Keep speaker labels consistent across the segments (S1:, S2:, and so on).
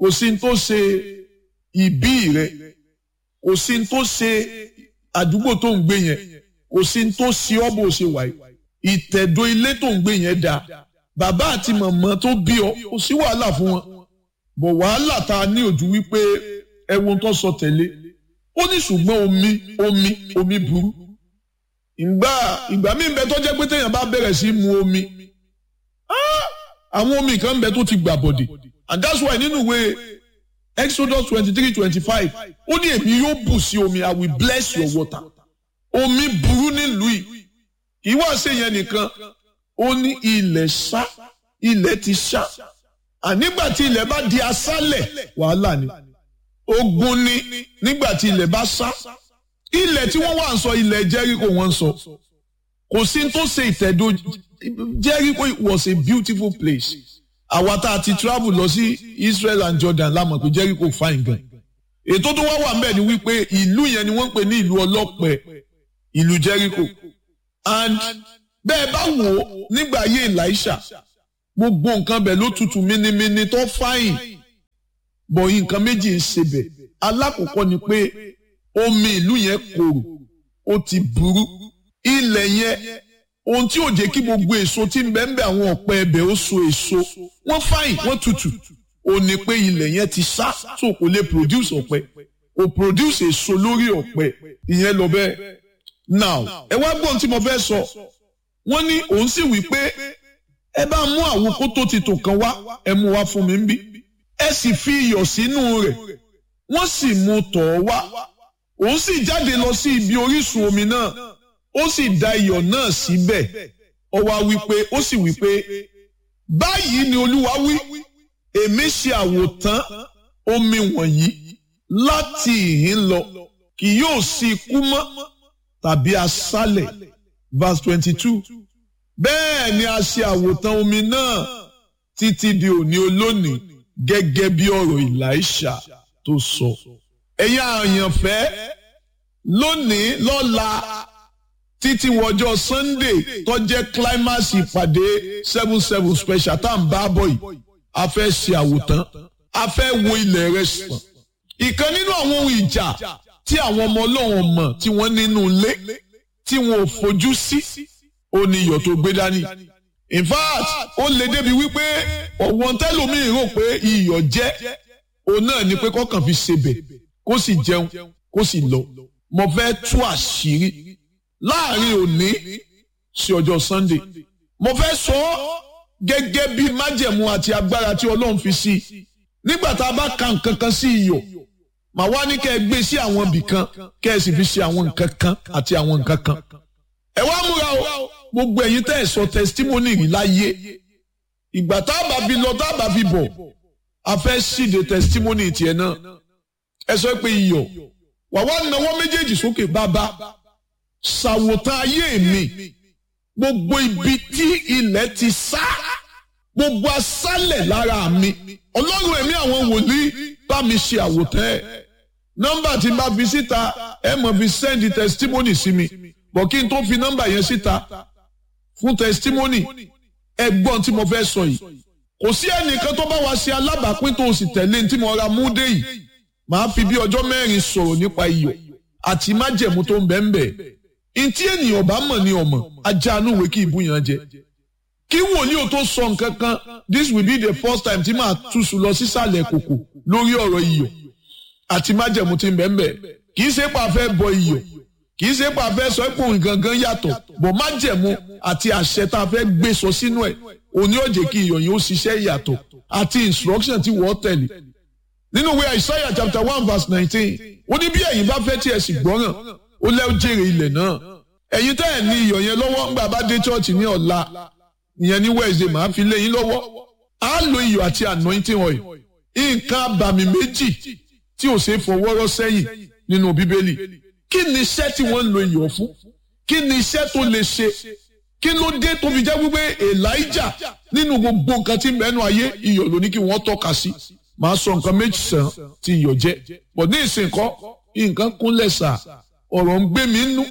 S1: kò sí ní tó ṣe ìbí rẹ kò sí ní tó ṣe àdúgbò tó ń gbé yẹn kò sí ní tó ṣe ọ́ bó ṣe wà yìí ìtẹ̀dó ilé tó ń gbé yẹn dáa bàbá àti màmá tó bí ọ kò sí wàhálà fún wọn bọ̀ wàhálà tá a ní ojú wípé ẹ̀wọ̀n tó sọ tẹ̀lé ó ní ṣùgbọ́n omi omi omi burú ìgbà ìgbà míì bẹ tó jẹ́ pé téèyàn bá bẹ̀rẹ̀ sí mu omi àwọn omi kan bẹ tó ti gbà bọ̀dẹ̀ and that's why nínú ìwé Exodus twenty three twenty five ó ní èmi yóò bù sí omi I will bless your water omi burú nílùú yìí kì í wá ṣe yẹn nìkan ó ní ilẹ̀ ṣá ilẹ̀ ti ṣá ànígbà tí ilẹ̀ bá di aṣálẹ̀ wàhálà ni ogun ni nígbà tí ilẹ̀ bá ṣá ilẹ̀ tí wọ́n wà ń sọ ilẹ̀ Jẹ́ríkò wọ́n ń sọ kò sí tó ṣe ìtẹ̀dó Jẹ́ríkò was a beautiful place àwa tá a ti travel lọ sí Israel and Jordan la mọ̀ pé Jẹ́ríkò fine gan ètò tó wá wà ńbẹ̀ ni wípé ìlú yẹn ni wọ́n ń pè ní ìlú ọlọ́pẹ ìlú Jẹ́ríkò and bẹ́ẹ̀ bá wò ó nígbà ayé Elisha gbogbo nǹkan bẹ̀ ló tutù mínímíní tó fáyìn bọ̀ nǹkan méjì ń ṣe bẹ̀ alákọ̀ọ́kọ́ ni pé omi ìlú yẹn korò ó ti burú ilẹ̀ yẹn ohun tí ò jẹ́ kí gbogbo èso tí ń bẹ ń bẹ àwọn ọ̀pẹ ẹbẹ̀ ó so èso wọ́n fáyìn wọ́n tutù ó ní pé ilẹ̀ yẹn ti sá tó kò lè produce ọ̀pẹ kò produce èso lórí ọ̀pẹ ìyẹn lọ bẹ́ẹ̀ now ẹ wá gbọ́n tí mo fẹ́ sọ wọ́n ní òun sì wí pé ẹ bá mú àwọn kótó ti tò kan wá ẹ mú wá fún mi ń bí ẹ sì fi iyọ̀ sínú rẹ̀ wọ́n sì mú tọ̀ ọ́ wá òun sì jáde lọ sí ibi orísun omi náà ó sì da iyọ̀ náà síbẹ̀ ó wá wí pé ó sì wí pé báyìí ni olúwa wí èmi ṣe àwòtán omi wọ̀nyí láti ìhín lọ kì yóò sí ikú mọ́ tàbí aṣálẹ̀ verse twenty-two bẹ́ẹ̀ ni a ṣe àwòtán omi náà títí di òní olónìí gẹ́gẹ́ bí ọ̀rọ̀ Èlíṣà tó sọ. ẹ̀yin àyànfẹ́ lónìí lọ́la títí wọjọ́ Sunday tó jẹ́ climax ìpàdé seven seven special tá à ń bá bọ̀ yìí a fẹ́ ṣe àwòtán a fẹ́ wo ilẹ̀ rẹ̀ sàn. ìkan nínú àwọn ohun ìjà tí àwọn ọmọ ọlọ́run mọ̀ tí wọ́n nínú ilé tí wọn ò fojú sí ó ní iyọ̀ tó gbé dání. in fact ó lè débi wípé ọ̀wọ́n tẹ́lòmíì rò pé iyọ̀ jẹ́ òun náà ni pé kọ́kàn fi ṣebẹ̀ kó sì jẹun kó sì lọ. mo fẹ́ tú àṣírí láàrin òní sí ọjọ́ Sunday. mo fẹ́ sọ ọ́ gẹ́gẹ́ bí májẹ̀mú àti agbára tí Ọlọ́run fi sí i. nígbà tá a bá ka nǹkan kan sí iyọ̀ màá wá ní kẹ́ ẹ gbé sí àwọn ibì kan kẹ́ ẹ sì fi ṣe àwọn nǹkan kan àti àwọn nǹkan kan. ẹ wá múra o gbogbo ẹ̀yin tẹ́ ẹ sọ testimony rí láyé ìgbà tá a bá fi lọ tá a bá fi bọ̀ a fẹ́ ṣíde testimony tiẹ̀ náà ẹ sọ pé iyọ̀ wà wá náwó méjèèjì sókè bàbá ṣàwòtán ayé mi gbogbo ibi tí ilẹ̀ ti sá gbogbo aṣálẹ̀ lára mi ọlọ́run ẹ̀mí àwọn wòlíì bá mi ṣe àwòtán ẹ̀ nọ́mbà tí n bá fi síta ẹ mọ̀ fi send testimony sí mi bọ̀ kí n tó fi nọ́mbà yẹn síta fún testimony ẹgbọ́n tí mo fẹ́ sọ yìí kò sí ẹnìkan tó bá wa ṣe alábàápín tó o sì tẹ̀lé tí mo ra múdé yìí màá fi bí ọjọ́ mẹ́rin sọ̀rọ̀ nípa iyọ̀ àti májẹ̀mú tó ń bẹ ń bẹ ntí ènìyàn bá mọ̀ ní ọmọ ajá inú ìwé kí ìbúyàn jẹ kí wòlíì ò tó sọ nǹkan kan this will be the first time tí màá túṣu lọ sísàlẹ̀ kòkò lórí ọ̀rọ̀ iyọ̀ àti májẹ̀mú tí ń bẹ ń bẹ kì í ṣe pa fẹ́ bọ iyọ̀ kì í ṣe pa fẹ́ sọ pé òun gangan yàtọ̀ bọ̀ májẹ̀mú àti àṣẹ tá a fẹ́ gbé sọ sínú ẹ̀ òní ó jẹ́ kí iyọ̀ yẹn ó ṣiṣẹ́ ìyàtọ̀ àti instruction tí wọ́n tẹ̀lé nínú ìwé Isaiah chapter one verse nineteen ó ní bí ẹ̀yin bá fẹ́ tí ẹ sì gbọ́ràn ó lẹ́ ó jèrè ilẹ̀ náà ẹ̀yin tẹ́ ẹ̀ ní iyọ̀ yẹn lọ́wọ́ ńgbà bá dé chọ́ọ̀chì ní ọ̀la ìyẹn ní Wednesday màá fi lé yín lọ́wọ́ á lo iyọ̀ àti anointing oil nǹkan abàmì méjì tí ò ṣe fọwọ́rọ́ sẹ́yìn nínú bíbélì kí ni iṣẹ́ tí wọ́n ń lo iyọ̀ fún kí ni iṣẹ́ tó lè ṣe kí ló dé tó fi jẹ́ wípé Elijah nínú gbogbo nǹkan tí mẹ́nu ayé iyọ̀ ló ní kí wọ́n tọ́ka sí màá sọ nǹkan méjì sàn tí iyọ̀ jẹ́ bọ̀ ní ìsìnkọ́ nǹkan kúnlẹ̀ sà ọ̀rọ̀ ń gbé mi nú.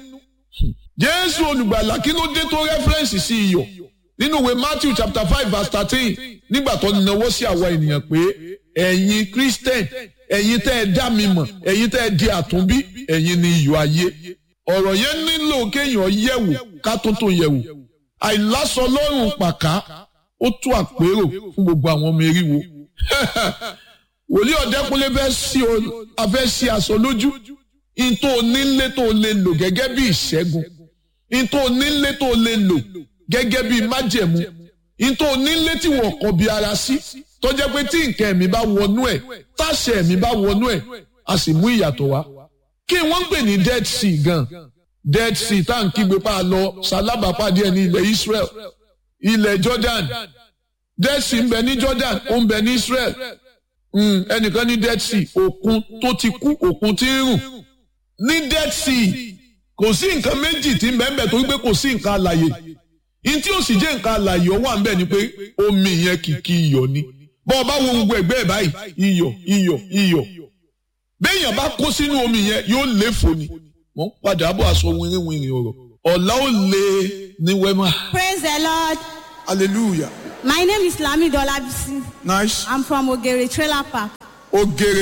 S1: Jésù olùgbàlà kí ló dé tó rẹ́fẹ́rẹ́nsì sí iyọ̀ nínú ìwé Matthew chapter five verse thirteen nígbà tó náwó sí àwa ènìyàn pé ẹ̀yin christian ẹ̀yin tẹ́ ẹ dá mi mọ̀ ẹ̀yin tẹ́ ẹ di àtúnbí ẹ̀yin ni iyọ̀ ayé ọ̀rọ̀ yẹn nílò kéèyàn yẹ̀wò ká tó tó yẹ̀wò àìlásọ lọ́rùn pàká ó tú àpérò fún gbogbo àwọn ọmọ eriwo wòlíì ọ̀dẹ́kunlé fẹ́ sí o afẹ́ sí aṣọ lójú ntó onílé tó lè lò gẹ́gẹ́ bí ìṣẹ́gun ntó onílé tó lè lò gẹ́gẹ́ bí májẹ̀mú ntó onílé tí wọ́n kọ̀ bí ara sí tó jẹ́ pé tí nǹkan ẹ̀mí bá wọnú ẹ̀ táṣẹ ẹ̀mí bá wọnú ẹ̀ a sì mú ìyàtọ̀ wá kí wọ́n ń pè ní dead sea gan dead sea tá à ń kígbe pa lọ sálábàápàdé ẹ̀ ní ilẹ̀ Israel ilẹ̀ Jordan dead sea ń bẹ ní Jordan ó ń bẹ ní Israel ẹnìkan ní dead sea òkun tó ti kú òkun tí ń rùn ní dead sea kò sí nǹkan méjì tí ń bẹ ń bẹ torí pé kò sí nǹkan àlàyé ní tí ó sì jẹ́ nǹkan àlàyé ó wà ń bẹ ni pé omi yẹn kìkì iyọ̀ ni bọ́ ọ bá wo gbogbo ẹ̀gbẹ́ ẹ̀ báyìí iyọ̀ iyọ̀ iyọ̀ béèyàn bá kó sínú omi yẹn yóò léfò ni wọ́n padà bọ̀ aṣọ wìrìwìrì ọ̀rọ̀ ọ̀la ó lé ní wẹ́mà.
S2: Praise the Lord.
S3: Hallelujah.
S2: My name is Lami Dolabisi.
S3: Nice.
S2: I'm from Ogere Trailer Park.
S3: Ogere